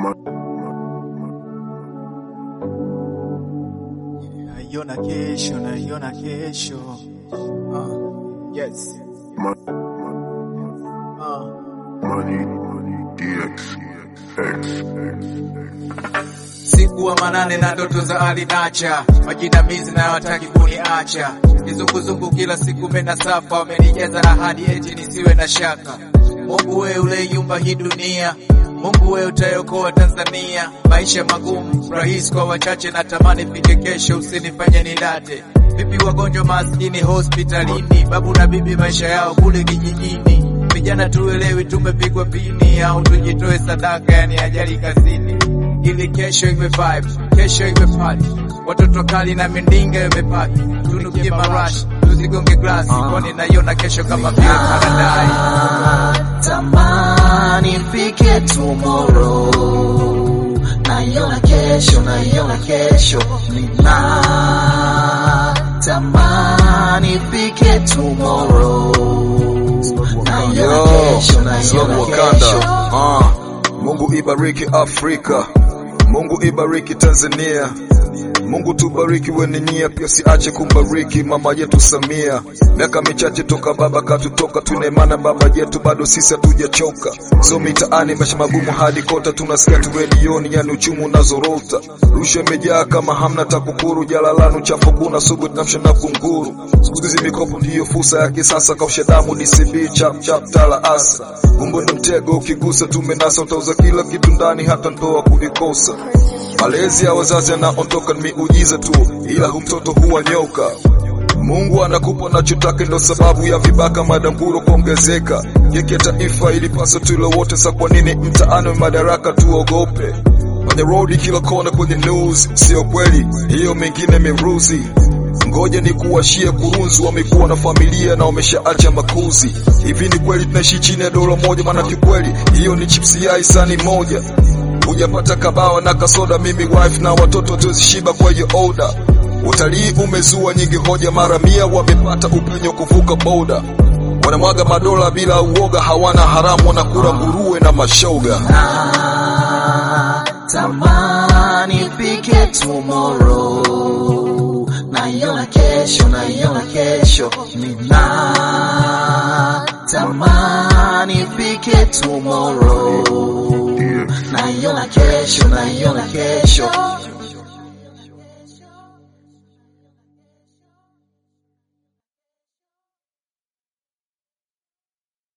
Naiona kesho, naiona kesho. Uh, yes. Uh, Siku wa manane na ndoto za alinacha majinamizi na wataki kuniacha kizunguzungu kila siku mena safa wamenijaza na hadi eti nisiwe na shaka Mungu we uleyumba hii dunia Mungu we utayokoa Tanzania maisha magumu rahisi kwa wachache natamani fike kesho usinifanye nidate vipi wagonjwa maskini hospitalini babu na bibi maisha yao kule kijijini vijana tuelewi tumepigwa pini au tujitoe sadaka yani ajali kazini ili kesho iwe vibe, kesho iwe party. Watoto kali na mindinga imepaki, tunukie marashi, tuzigonge glasi, kwani naiona kesho kama vile paradise. Tamani fike tomorrow, naiona kesho, naiona kesho, nina tamani fike tomorrow, naiona Yo, kesho, naiona Slow Wakanda. kesho. Ah, Mungu ibariki Afrika, Mungu ibariki Tanzania, Mungu tubariki wenye nia, pia siache kumbariki mama yetu Samia. Miaka michache toka baba katutoka, tuna imani baba yetu bado sisi hatujachoka. So mitaani maisha magumu hadi kota, tunasikia tu redioni, yani uchumi unazorota, rushwa imejaa kama hamna TAKUKURU, jalalani chafu kuna sugu tunamsha na kunguru. Siku hizi mikopo ndiyo fursa ya kisasa, kausha damu DCB chap chap tala asa Mungu ndo mtego, ukigusa tumenasa, utauza kila kitu ndani, hata ndoa kuvikosa. Malezi ya wazazi yanaondoka ni miujiza tu, ila hu mtoto huwa nyoka. Mungu anakupa unachotaka, ndo sababu ya vibaka madamburo kuongezeka. Keki ya taifa ilipaswa tule wote, sa kwa nini mtaani wa madaraka tuogope? Kwenye road kila kona, kwenye news, sio kweli hiyo, mengine miruzi Ngoja ni kuwashie kurunzi, wamekuwa na familia na wameshaacha makuzi. Hivi ni kweli tunaishi chini ya dola moja? Maana kikweli hiyo ni chipsi ya isani moja. Hujapata kabawa na kasoda, mimi wife na watoto tuzishiba kwa hiyo oda. Utalii umezua nyingi hoja, mara mia wamepata upenyo kuvuka boda. Wanamwaga madola bila uoga, hawana haramu, wanakula nguruwe na mashoga. Ah, tamani fike tomorrow, naiona kesho, naiona kesho, nina tamani fike tomorrow, naiona kesho, naiona kesho,